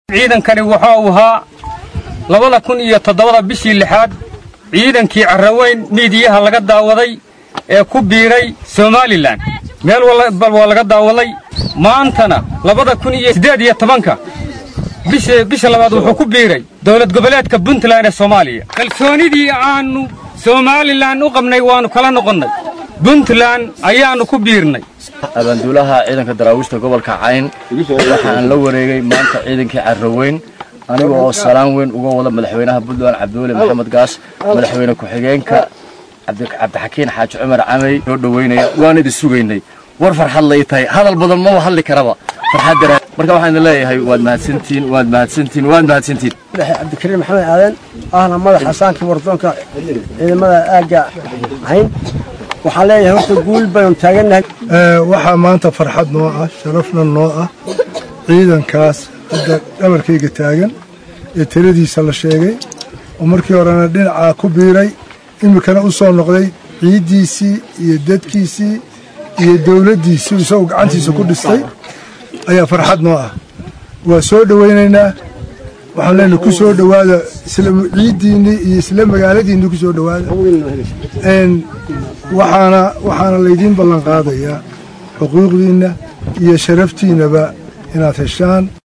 ciidankani waxa uu ahaa labada kun iyo toddobada bishii lixaad ciidankii carraweyn miidiyaha laga daawaday ee ku biiray somalilan meel walbal waa laga daawaday maantana labada kun iyo siddeed iyo tobanka bisha labaad wuxuu ku biiray dowlad goboleedka puntland ee soomaaliya kalsoonidii aannu somalilan u qabnay waannu kala noqonnay puntland ayaannu ku biirnay abaanduulaha ciidanka daraawiishta gobolka cayn waxaan la wareegay maanta ciidankii carraweyn aniga oo salaan weyn uga wada madaxweynaha puntland cabdiweli maxamed gaas madaxweyne ku-xigeenka cabdixakiin xaaji cumar camey noo dhoweynaya waan idin sugaynay war farxad lay tahay hadal badan maba hadli karaba farxad daraa marka waxaan idin leeyahay waad mahadsantihiin waad mahadsantihiin waad mahadsantihiin cabdikariim maxamed aadan ahna madaxa saankii wardoonka ciidamada aagga cayn waxaan leeyahay horta guul baynu taagannahay waxaa maanta farxad noo ah sharafna noo ah ciidankaas hadda dhabarkayga taagan ee tiradiisa la sheegay oo markii horena dhinacaa ku biiray iminkana u soo noqday ciiddiisii iyo dadkiisii iyo dawladdiisii isagoo gacantiisa ku dhistay ayaa farxad noo ah waa soo dhowaynaynaa waxaan leenahay ku soo dhowaada ciiddiinnii iyo isla magaaladiinni ku soo dhowaada waxaana waxaana laydiin ballan qaadayaa xuquuqdiinna iyo sharaftiinnaba inaad heshaan